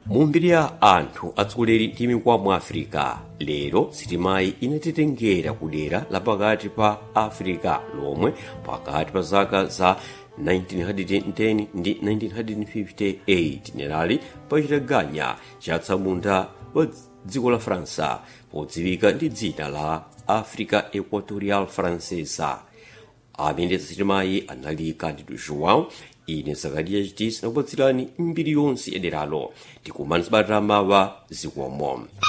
mumbiri ya anthu atsogoleri ndi mikwa mu africa lero sitimayi inatitengera ku dera lapakati pa africa lomwe pakati pa zaka za 1910 ndi 1958 tinali pachitaganya chatsamunda wa dziko la faransa podziwika ndi dzina la africa equatorial francesa amene sitimayi anali candido joão ine zakariya chitisi nakupatsirani mbiri yonse yaderalo tikumana sabata mawa zikomo